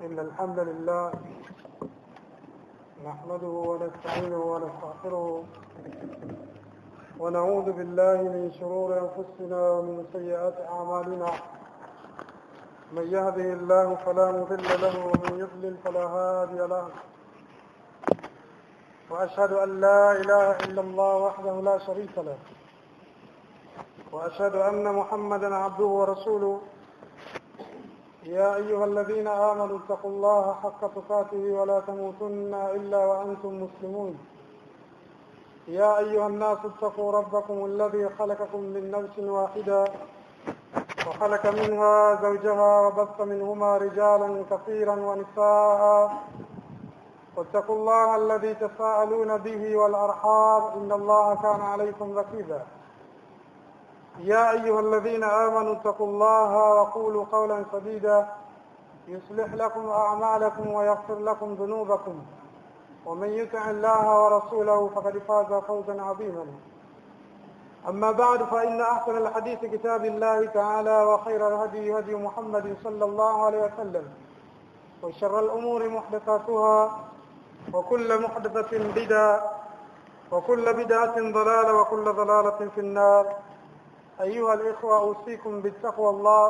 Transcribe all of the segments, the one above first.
إن الحمد لله نحمده ونستعينه ونستغفره ونعوذ بالله من شرور أنفسنا ومن سيئات أعمالنا من يهده الله فلا مضل له ومن يضلل فلا هادي له وأشهد أن لا إله إلا الله وحده لا شريك له وأشهد أن محمدا عبده ورسوله يا أيها الذين آمنوا اتقوا الله حق تقاته ولا تموتن إلا وأنتم مسلمون يا أيها الناس اتقوا ربكم الذي خلقكم من نفس واحدة وخلق منها زوجها وبث منهما رجالا كثيرا ونساء واتقوا الله الذي تساءلون به والأرحام إن الله كان عليكم رقيبا يا أيها الذين آمنوا اتقوا الله وقولوا قولا سديدا يصلح لكم أعمالكم ويغفر لكم ذنوبكم ومن يطع الله ورسوله فقد فاز فوزا عظيما أما بعد فإن أحسن الحديث كتاب الله تعالى وخير الهدي هدي محمد صلى الله عليه وسلم وشر الأمور محدثاتها وكل محدثة بدعة وكل بدعة ضلالة وكل ضلالة في النار أيها الإخوة أوصيكم بالتقوى الله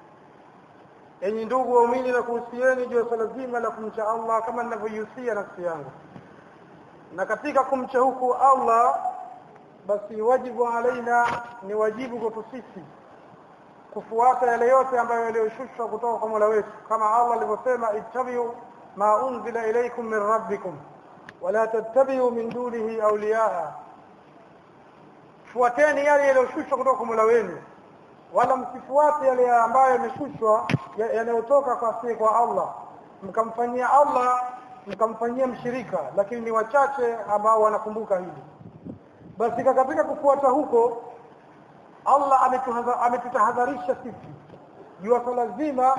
enyi ndugu waumini na kuhusieni juu ya swala zima la kumcha Allah kama ninavyoihusia nafsi yangu na katika kumcha huku Allah basi wajibu alaina ni wajibu kwetu sisi kufuata yale yote ambayo yaliyoshushwa kutoka kwa Mola wetu kama Allah alivyosema ittabi'u ma unzila ilaykum min rabbikum wala tattabi'u min dunihi awliyaa fuateni yale yaliyoshushwa kutoka kwa Mola wenu wala msifuate yale ambayo yameshushwa yanayotoka kwa si kwa Allah mkamfanyia Allah mkamfanyia mshirika lakini ni wachache ambao wanakumbuka hili basi katika kufuata huko Allah ametutahadharisha sisi juu swala zima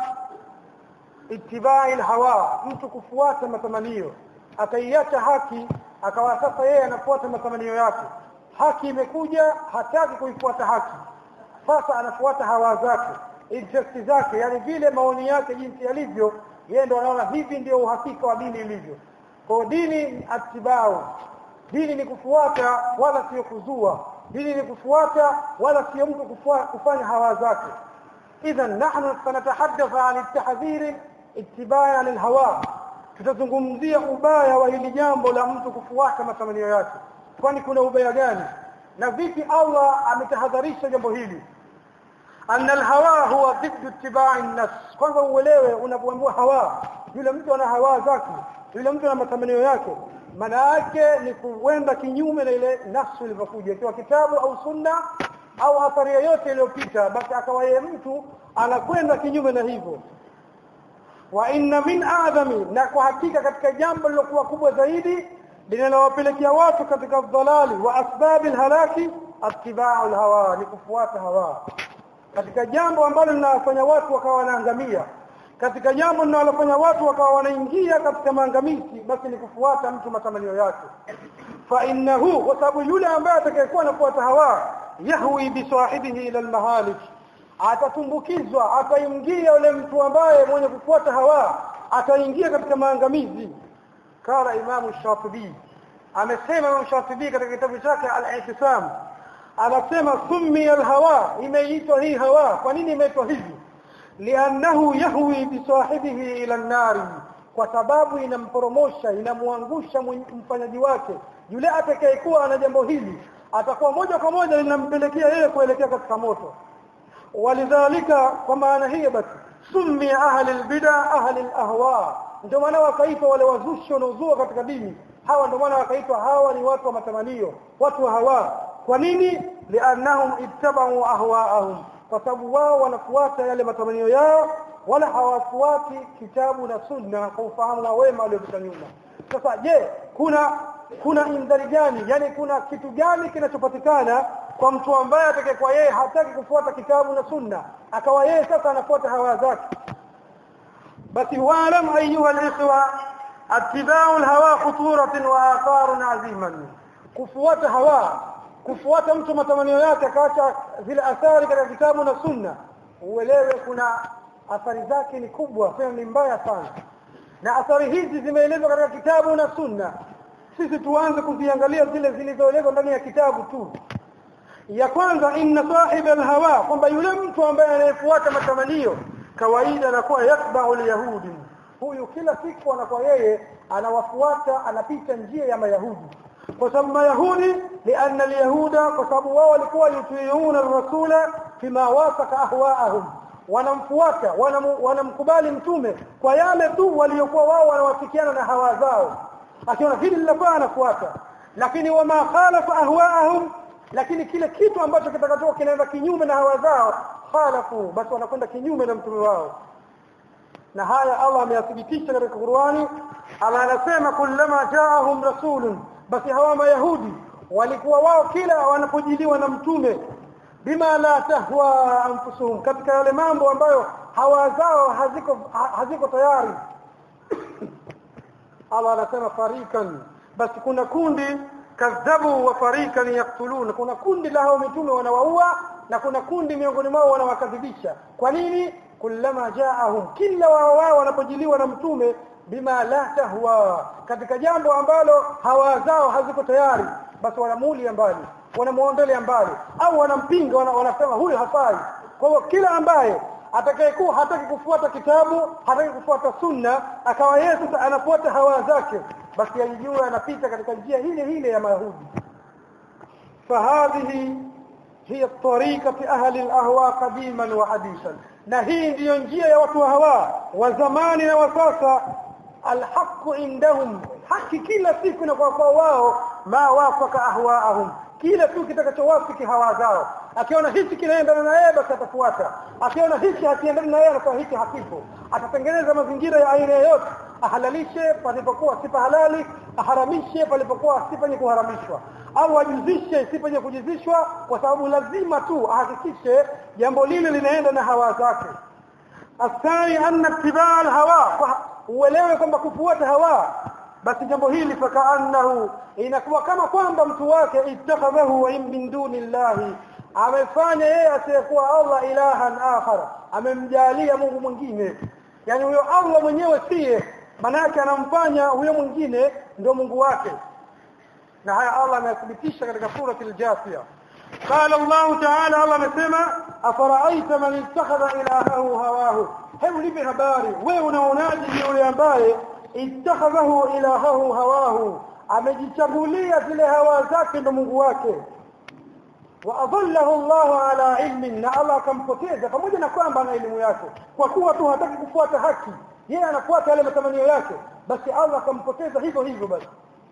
itibai hawa mtu kufuata matamanio akaiacha haki akawa sasa yeye anafuata matamanio yake haki imekuja hataki kuifuata haki sasa anafuata hawa zake interest zake yani vile maoni yake jinsi yalivyo yeye ndo anaona hivi ndio uhakika wa dini ilivyo kwa dini atibao dini ni kufuata wala sio kuzua dini ni kufuata wala sio mtu kufanya hawa zake idhan nahnu sanatahaddatha an at-tahdhir ittibaa lilhawa tutazungumzia ubaya wa hili jambo la mtu kufuata matamanio yake kwani kuna ubaya gani na vipi Allah ametahadharisha jambo hili anna alhawa huwa dhiddu ittiba'i an-nafs kwanza uelewe unapoambiwa hawa yule mtu ana hawa zake yule mtu ana matamanio yake maana yake ni kuenda kinyume na ile nafsi ilivyokuja ikiwa kitabu au sunna au athari yoyote iliyopita basi akawa yeye mtu anakwenda kinyume na hivyo wa inna min adami na kwa hakika katika jambo lilokuwa kubwa zaidi linalowapelekea watu katika dhalali wa asbabi halaki attiba'u alhawa ni kufuata hawa katika jambo ambalo linawafanya watu wakawa wanaangamia katika jambo linalofanya watu wakawa wanaingia katika maangamizi basi ni kufuata mtu matamanio yake fa innahu kwa sababu yule ambaye atakayekuwa anafuata hawa yahwi bi sahibihi ila almahalik atatumbukizwa ataingia yule mtu ambaye mwenye kufuata hawa ataingia katika maangamizi kala imamu shatibi amesema imamu shatibi katika kitabu chake al-i'tisam anasema summi al-hawa imeitwa hii hawa kwa nini imeitwa hivi liannahu yahwi bisahibihi ila an-nar kwa sababu inamporomosha inamuangusha mfanyaji wake yule atakayekuwa ana jambo hili atakuwa moja kwa moja linampelekea yeye kuelekea katika moto walidhalika kwa maana hiyo basi summi ahli al-bid'a ahli al-ahwa ndio maana wakaitwa wale wazushi wanaozua katika dini hawa ndio maana wakaitwa hawa ni watu wa matamanio watu wa hawa kwa nini liannahum ittaba'u ahwa'ahum kwa sababu wao wanafuata yale matamanio yao wala hawafuati kitabu na sunna kwa ufahamu wa wema waliopita nyuma sasa je kuna kuna indhari gani yani kuna kitu gani kinachopatikana kwa mtu ambaye atakayekuwa yeye hataki kufuata kitabu na sunna akawa yeye sasa anafuata hawa zake basi waalam ayuha alikhwa attiba'u alhawa khuturatun wa atharun aziman kufuata hawa kufuata mtu matamanio yake akaacha zile athari katika kitabu na sunna uelewe kuna athari zake ni kubwa tena ni mbaya sana na athari hizi zimeelezwa katika kitabu na sunna sisi tuanze kuziangalia zile zilizoelezwa ndani ya kitabu tu ya kwanza inna sahib alhawa kwamba yule mtu ambaye anayefuata matamanio kawaida anakuwa yatba'u alyahudi huyu kila siku anakuwa yeye anawafuata anapita njia ya mayahudi kwa sababu mayahudi lianna alyahuda kwa sababu wao walikuwa yutiuna rasula fima wasaka ahwaahum wanamfuata wanamkubali mtume kwa yale tu waliokuwa wao wanawafikiana na hawa zao akiona hili linafaa anafuata lakini wama khalafa ahwaahum lakini kile kitu ambacho kitakachokuwa kinaenda kinyume na hawa zao khalafu basi wanakwenda kinyume na mtume wao na haya Allah ameyathibitisha katika Qur'ani ama anasema kullama jaahum rasulun basi hawa mayahudi walikuwa wao kila wanapojiliwa na mtume bima la tahwa anfusuhum katika yale mambo ambayo hawa zao haziko haziko tayari Allah anasema farikan basi kuna kundi kadhabu wa farikan yaktulun kuna kundi la hao mitume wanawaua na kuna kundi miongoni mwao wanawakadhibisha kwa nini kullama jaahum kila wao wao wanapojiliwa na mtume bima la tahwa katika jambo ambalo hawa zao haziko tayari basi wanamuulia mbali wanamuondolea mbali au wanampinga wana, wanasema huyu hafai kwa hiyo kila ambaye atakayekuwa hataki kufuata kitabu hataki kufuata sunna akawa yeye sasa anafuata hawa zake basi ajijue anapita katika njia ile ile ya mayahudi fahadhihi hiya tariqati ahli alahwa qadiman wa hadisan na hii ndiyo njia ya watu wa hawa wa zamani na wa sasa alhaqu indahum haki kila siku na kwa wao ma wafaka ahwaahum kila tu kitakachowafiki hawa zao akiona hichi kinaendana na yeye basi atafuata akiona hichi hakiendani na yeye anakuwa hichi hakipo atatengeneza mazingira ya aina yoyote ahalalishe palipokuwa si halali aharamishe palipokuwa si penye kuharamishwa au ajuzishe si penye kujuzishwa kwa sababu lazima tu ahakikishe jambo lile linaenda na hawa zake athani anna ittibaa alhawa uelewe kwamba kufuata hawa basi jambo hili fakaannahu inakuwa kama kwamba mtu wake ittakhadhahu min duni llahi amefanya yeye asiyekuwa Allah ilahan akhar amemjalia Mungu mwingine yani huyo Allah mwenyewe siye manake anamfanya huyo mwingine ndio Mungu wake na haya Allah amethibitisha katika sura al-Jathia قال الله تعالى الله amesema afaraaita man ittakhadha ilahahu hawahu hebu nipe habari wewe unaonaje yule ambaye ittakhadhahu ilahahu hawahu amejichagulia zile hawa zake ndo Mungu wake wa adallahu Allah ala ilmin na Allah akampoteza pamoja na kwamba ana elimu yake kwa kuwa tu hataki kufuata haki yeye anafuata yale matamanio yake basi Allah akampoteza hivyo hivyo basi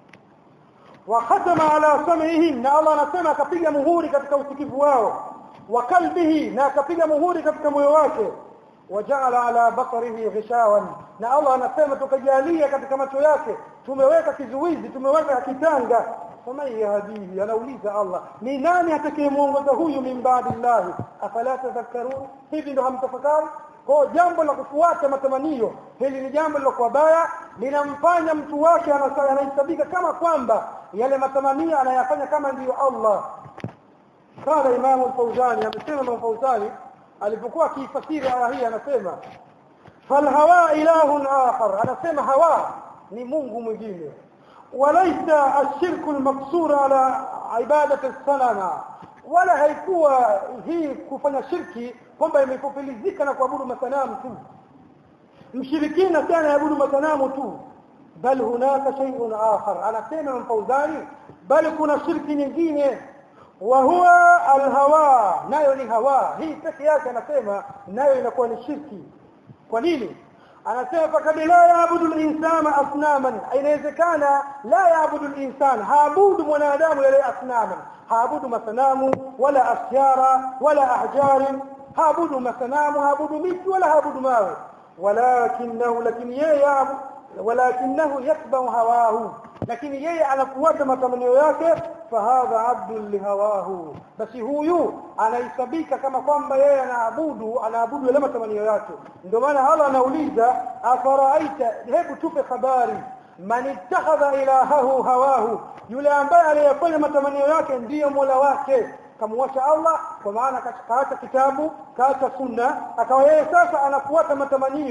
wa khatama ala sam'ihim na Allah anasema akapiga muhuri katika usikivu wao wa kalbihi na akapiga muhuri katika moyo wake waja'ala ala basarihi ghishawan na Allah anasema tukajalia katika macho yake tumeweka kizuizi tumeweka kitanga faman yahdihi anauliza Allah ni nani atakayemuongoza huyu min ba'dillah afala tadhakkarun hivi ndo hamtafakari kwa jambo la kufuata matamanio hili ni jambo lilokuwa baya linamfanya mtu wake anahesabika kama kwamba yale matamanio anayafanya kama ndiyo Allah قال امام الفوزاني amesema Imam Fawzani alipokuwa akifasiri aya hii anasema falhawa ilahun akhar anasema hawa ni Mungu mwingine walaisa ashirku almaqsur ala ibadati as-sanama wala haikuwa hii kufanya shirki kwamba imekupilizika na kuabudu masanamu tu mshirikina sana yaabudu masanamu tu bal hunaka shay'un akhar anasema mfauzani bali kuna shirki nyingine wa huwa alhawa nayo ni hawa hii peke yake anasema nayo inakuwa ni shirki kwa nini anasema fakad la yaabudu al-insana asnaman inawezekana la yaabudu al-insan haabudu mwanadamu yale asnaman haabudu masanamu wala asyara wala ahjari haabudu masanamu haabudu miti wala haabudu mawe walakinahu lakini yeye walakinahu yatba'u hawahu lakini yeye anafuata matamanio yake fahadha abdun lihawahu basi huyu anahesabika kama kwamba yeye anaabudu anaabudu yale matamanio yake ndio maana Allah anauliza afaraaita hebu tupe habari man ittakhadha ilahahu hawahu yule ambaye aliyefanya matamanio yake ndiyo mola wake kamwacha Allah kwa maana kaacha kitabu kaacha sunna akawa yeye sasa anafuata matamanio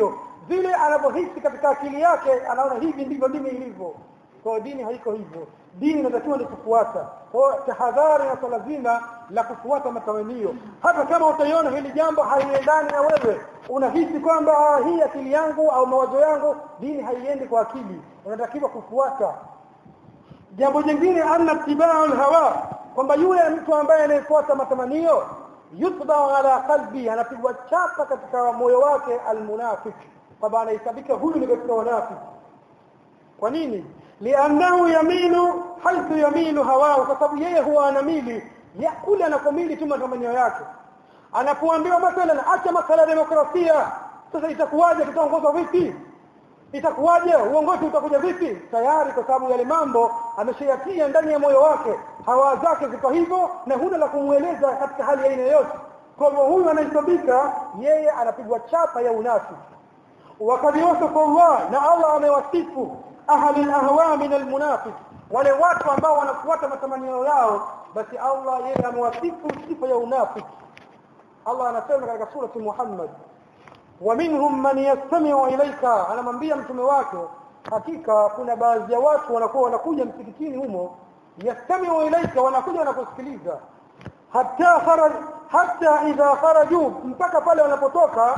vile anavyohisi katika akili yake anaona hivi ndivyo dini ilivyo kwa dini haiko hivyo dini inatakiwa ni kufuata kwa tahadhari na swala zima la kufuata matamanio hata kama utaiona hili jambo haliendani na wewe unahisi kwamba hii akili yangu au mawazo yangu dini haiendi kwa akili unatakiwa kufuata jambo jingine anna tibaa hawa kwamba yule mtu ambaye anayefuata matamanio yutba ala qalbi anapigwa chapa katika moyo wake almunafiq kwamba anahesabika huyu ni katika wanafiki kwa nini liannahu yaminu haithu yaminu hawao kwa sababu yeye huwa anamili ya kule anakomili tu matamanio yake anapoambiwa mathalan acha masala ya demokrasia sasa itakuwaje tutaongozwa vipi itakuwaje uongozi utakuja vipi tayari kwa sababu yale mambo ameshayatia ndani ya moyo wake hawa zake ziko hivyo na huna la kumweleza katika hali ya aina yoyote kwa hivyo huyu anahesabika yeye anapigwa chapa ya unafiki وقد وصف الله na Allah amewasifu ahli al-ahwa min al-munafiq wale watu ambao wanafuata matamanio yao basi Allah yeye amewasifu sifa ya unafiki Allah anasema katika surati Muhammad wa minhum man yastami'u ilayka anamwambia mtume wake hakika kuna baadhi ya watu wanakuwa wanakuja msikitini humo yastami'u ilayka wanakuja wanakusikiliza hatta kharaj hatta idha kharaju mpaka pale wanapotoka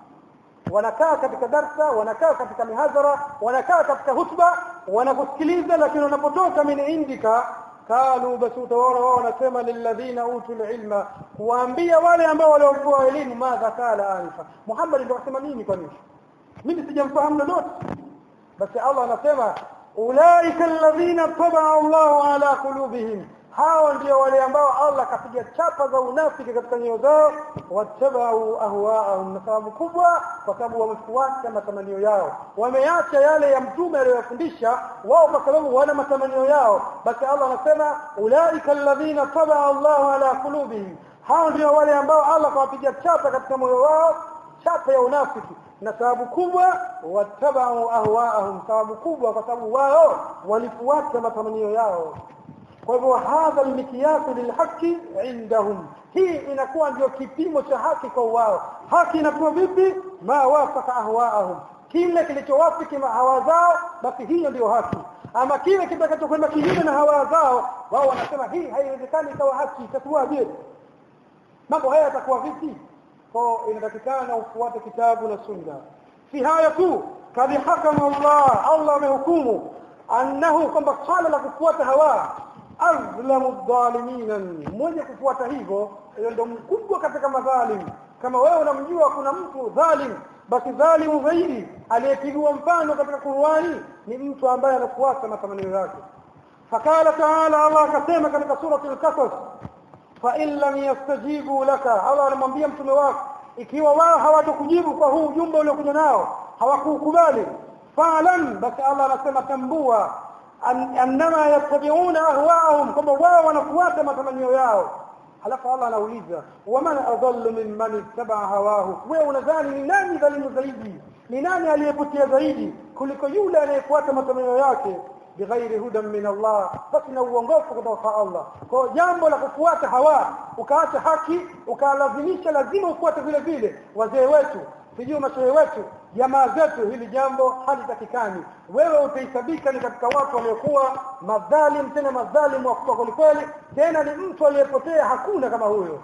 wanakaa katika darsa wanakaa katika mihadhara wanakaa katika hutuba wanakusikiliza lakini wanapotoka min indika kalu basi utaona wao wanasema lilladhina utul ilma kuambia wale ambao waliopewa elimu madha kala anifa Muhammad ndio akasema nini kwa nini mimi sijamfahamu lolote basi Allah anasema ulaika alladhina tabaa Allahu ala qulubihim hao ndio wale ambao Allah kapiga chapa za unafiki katika nyoyo zao watabau ahwaahum na sababu kubwa kwa sababu wamefuata matamanio yao wameacha yale ya mtume aliyofundisha wao kwa sababu wana matamanio yao basi Allah anasema ulaika alladhina tabaa Allahu ala qulubihim hao ndio wale ambao Allah kawapiga chapa katika moyo wao chapa ya unafiki na sababu kubwa watabau ahwaahum sababu kubwa kwa sababu wao walifuata matamanio yao kwa hivyo hadha almikiyasu lilhaqi indahum hii inakuwa ndio kipimo cha haki kwa wao haki inakuwa vipi ma wafaka ahwaahum kile kilichowafiki hawa zao basi hiyo ndio haki ama kile kitakachokwenda kinyume na hawa zao wao wanasema hii haiwezekani ikawa haki itakuwaje mambo haya yatakuwa vipi kwa inatakikana ufuate kitabu na sunna si haya tu kadhi hakama Allah Allah amehukumu annahu kwamba swala la kufuata hawa azlamu dhalimina mmoja kufuata hivyo ndio mkubwa katika madhalim kama wewe unamjua kuna mtu dhalim basi dhalimu zaidi aliyepigwa mfano katika Qur'ani ni mtu ambaye anafuata matamanio yake fakala taala Allah akasema katika surati al-Qasas fa in lam yastajibu laka Allah anamwambia mtume wake ikiwa wao hawatakujibu kwa huu ujumbe uliokuja nao hawakukubali fa'lam basi Allah anasema tambua annama yattabi'una ahwa'ahum kwamba wao wanafuata matamanio yao halafu Allah anauliza waman adallu mimman ittaba'a hawahu wewe unadhani ni nani dhalimu zaidi ni nani aliyepotea zaidi kuliko yule anayefuata matamanio yake bighairi hudan min Allah basi na uongofu kutoka kwa Allah kwa jambo la kufuata hawa ukaacha haki ukalazimisha lazima ufuate vile vile wazee wetu sijui mashehe wetu jamaa zetu hili jambo halitakikani wewe utahesabika ni katika watu waliokuwa madhalim tena madhalim wa kweli kweli tena ni mtu aliyepotea hakuna kama huyo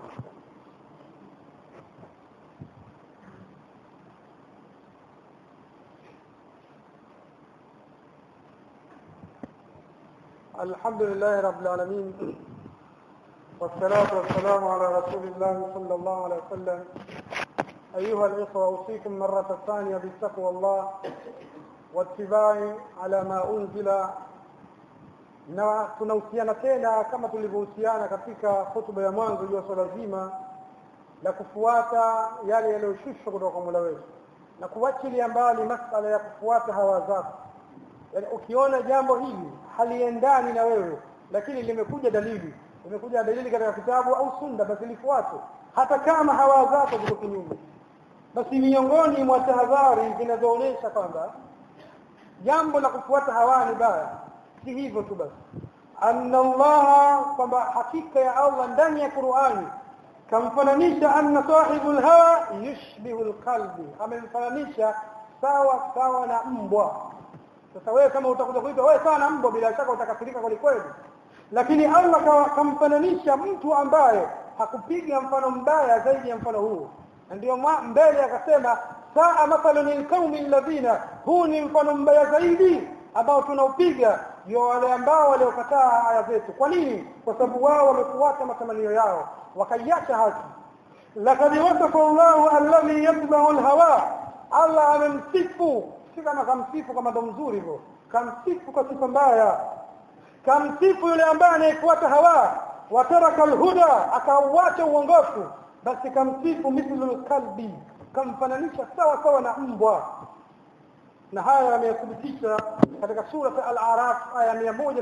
الحمد لله رب العالمين والصلاة والسلام على رسول الله صلى الله عليه وسلم أيها الإخوة أوصيكم مرة ثانية بتقوى الله واتباع على ما أنزل na tunahusiana tena kama tulivyohusiana katika hotuba ya mwanzo juu ya swala zima la kufuata yale yaliyoshushwa kutoka kwa Mola wetu na kuachilia mbali masala ya kufuata hawa zako yani ukiona jambo hili haliendani na wewe lakini limekuja dalili limekuja dalili katika kitabu au sunna basi lifuate hata kama hawa zako ziko kinyume basi miongoni mwa tahadhari zinazoonyesha kwamba jambo la kufuata hawa ni baya si hivyo tu basi anna Allah kwamba hakika ya Allah ndani ya Qur'ani kamfananisha anna sahibul hawa yushbihu alqalbi amemfananisha sawa sawa na mbwa sasa wewe kama utakuja kuitwa wewe sawa na mbwa bila shaka utakasirika kweli kweli lakini Allah kamfananisha mtu ambaye hakupiga mfano mbaya zaidi ya mfano huu ndio mbele akasema saa mathalan lilqaumi alladhina huu ni mfano mbaya zaidi ambao tunaupiga ndio wale ambao waliokataa aya zetu kwa nini kwa sababu wao wamefuata matamanio yao wakaiacha haki lakad wasafa Allahu alladhi yatba'u alhawa Allah amemsifu si kama kamsifu kama ndo mzuri hivyo kamsifu kwa sifa mbaya kamsifu yule ambaye anayefuata hawa wataraka alhuda akauacha uongofu basi kamsifu mithlu kalbi kamfananisha sawa sawa na mbwa na haya yameyathibitisha katika sura al-Araf aya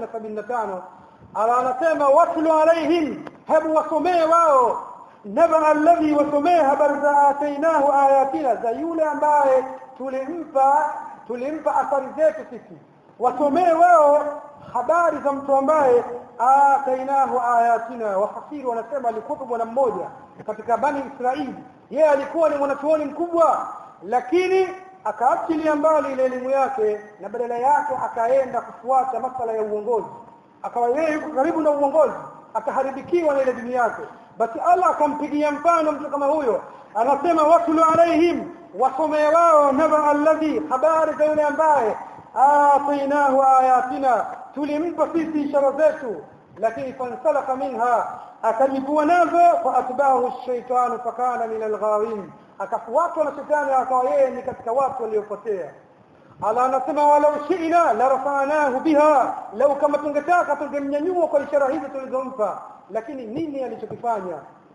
175 ala anasema watlu alaihim hebu wasomee wao naba alladhi wasomee habari za atainahu ayatina za yule ambaye tulimpa tulimpa athari zetu sisi wasomee wao habari za mtu ambaye atainahu ayatina wafasiri wanasema alikuwa bwana mmoja katika bani Israili yeye alikuwa ni mwanachuoni mkubwa lakini akaachilia mbali ile elimu yake na badala yake akaenda kufuata masala ya uongozi akawa yeye yuko karibu na uongozi akaharibikiwa na ile dini yake basi Allah akampigia mfano mtu kama huyo anasema wasulu alaihim wasomee wao naba alladhi habari za yule ambaye atainahu ayatina tulimpa sisi ishara zetu lakini fansalaka minha akajibua nazo faatbahu ash-shaytanu fakana min al-ghawin akafuatwa na shetani akawa yeye ni katika watu waliopotea ala anasema walau shi'na la rafa'nahu biha lau kama tungetaka tungemnyanyua kwa ishara hizi tulizompa lakini nini alichokifanya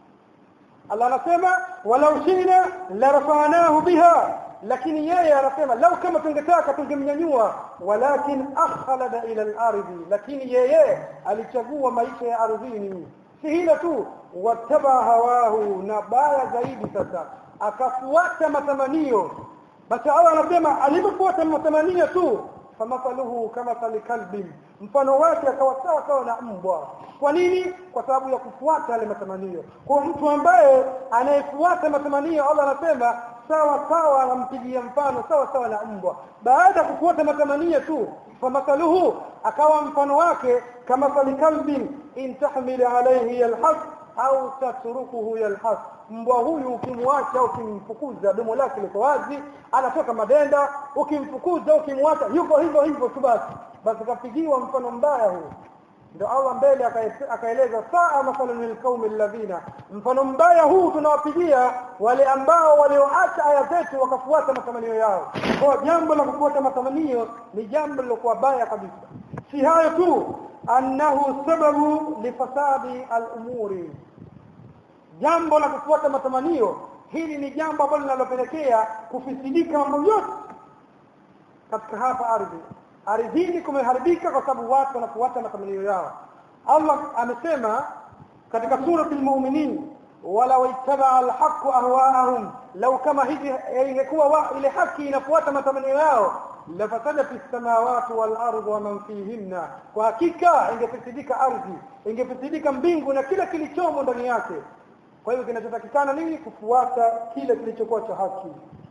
Allah anasema walau shi'na la rafa'nahu biha lakini yeye anasema lau kama tungetaka tungemnyanyua walakin akhlada ila al-ardi lakini yeye alichagua maisha ya ardhini si hilo tu wataba hawahu na baya zaidi sasa akafuata matamanio basi Allah anasema alipofuata matamanio tu famathaluhu kama kalbi mfano wake akawa sawa sawa na mbwa kwa nini kwa sababu ya kufuata yale matamanio kwa mtu ambaye anayefuata matamanio Allah anasema sawa sawa anampigia mfano sawa sawa na mbwa baada ya kufuata matamanio tu famathaluhu akawa mfano wake kama kalbi in tahmil alayhi yalhas au tatrukuhu yalhas mbwa huyu ukimwacha ukimfukuza domo lake liko wazi anatoka madenda ukimfukuza ukimwacha yuko hivyo hivyo tu basi basi kapigiwa mfano mbaya huu ndio Allah mbele akaeleza saa mathalan lilqaumi alladhina mfano mbaya huu tunawapigia wale ambao walioacha aya zetu wakafuata matamanio yao kwa jambo la kufuata matamanio ni jambo lilokuwa baya kabisa si hayo tu annahu sababu lifasadi al-umuri jambo la kufuata matamanio hili ni jambo ambalo linalopelekea kufisidika mambo yote katika hapa ardhi ardhini kumeharibika kwa sababu watu wanafuata matamanio yao Allah amesema katika surati al-mu'minin wala waitaba al-haqq ahwa'ahum law kama hivi ingekuwa ile haki inafuata matamanio yao lafasadat as-samawati wal ardu wa man fihinna kwa hakika ingefisidika ardhi ingefisidika mbingu na kila kilichomo ndani yake kwa hivyo kinachotakikana nini kufuata kile kilichokuwa cha haki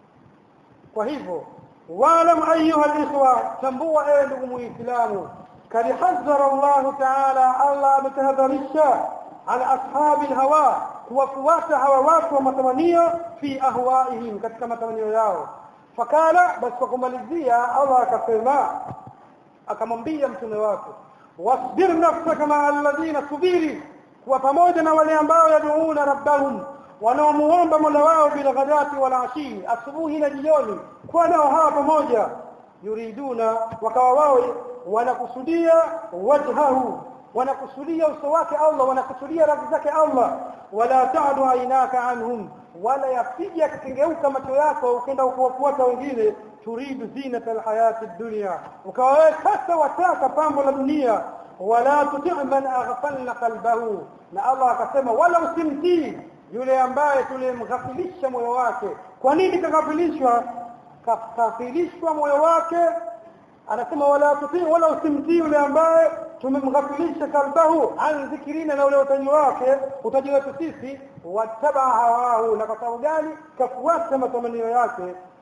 kwa hivyo waalam ayuha alikhwa tambua ewe ndugu muislamu kad hazzara Allah ta'ala Allah ametahadharisha ala ashabi alhawa kuwafuata hawa watu wa matamanio fi ahwaihim katika matamanio yao fakala basi kwa kumalizia Allah akasema akamwambia mtume wake wasbir nafsaka ma alladhina subiri kuwa pamoja na wale ambao yaduuna rabbahum wanaomuomba Mola wao bila ghadati wala ashi asubuhi na jioni kuwa nao hawa pamoja yuriduna wakawa wao wanakusudia wajhahu wanakusudia uso wake Allah wanakusudia radhi zake Allah wala ta'du ainaka anhum wala yafija kikengeuka macho yako ukenda ukuwafuata wengine turidu zinata alhayati dunya ukawa sasa wataka pambo la dunia wala tuti' man aghfalna qalbahu na Allah akasema wala usimtii yule ambaye tulimghafilisha moyo wake kwa nini kaghafilishwa kaghafilishwa moyo wake anasema wala tutii wala usimtii yule ambaye tumemghafilisha kalbahu an dhikrina na ule utaji wake utaji wetu sisi wataba hawahu na kwa sababu gani kafuata matamanio yake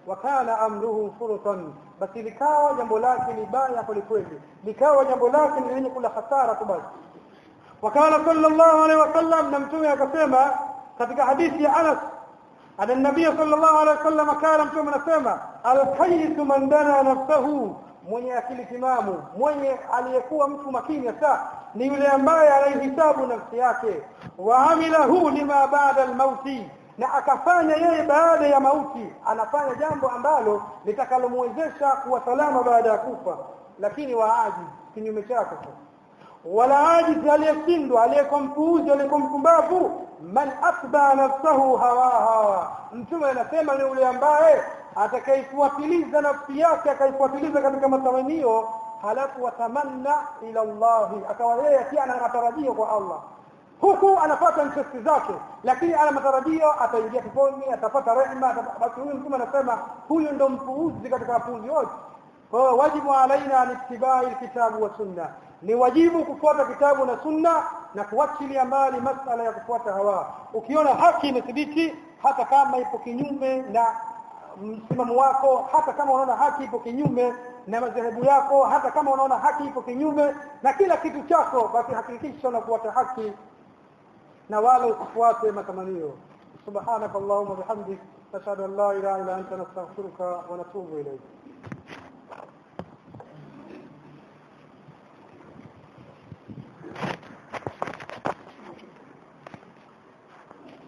wakana amruhu furutan basi likawa jambo lake ni baya kwelikweli likawa jambo lake ni lenye kula hasara tu basi wakala sallallahu alaihi wasallam na mtume akasema katika hadithi ya Anas ana nabii sallallahu alaihi wasallam kana mtume anasema alhayyu man dana nafsahu mwenye akili timamu mwenye aliyekuwa mtu makini hasa ni yule ambaye anaihisabu nafsi yake wa amilahu lima baada almauti na akafanya yeye baada ya mauti anafanya jambo ambalo litakalomwezesha kuwa salama baada ya kufa lakini waaji kinyume chake wala ajizi aliyeshindwa aliyekuwa mpuuzi aliyekuwa mpumbavu man atba nafsahu hawaha mtume anasema ni yule ambaye atakaifuatiliza nafsi yake akaifuatiliza katika matamanio halafu watamanna ila Allah akawa yeye pia ana matarajio kwa Allah huku anapata interest zake lakini ana matarajio ataingia peponi atapata rehema basi huyu mtume anasema huyu ndo mpuuzi katika wapuuzi wote kwa hiyo wajibu alaina ni ittibai kitabu wa sunna ni wajibu kufuata kitabu na sunna na kuachilia mbali masala ya kufuata hawa ukiona haki imethibiti hata kama ipo kinyume na msimamo wako hata kama unaona haki ipo kinyume na madhehebu yako hata kama unaona haki ipo kinyume na kila kitu chako basi hakikisha unafuata haki na wala usifuate matamanio subhanakallahumma bihamdik nashhadu an la ilaha illa anta nastaghfiruka wa natubu ilayk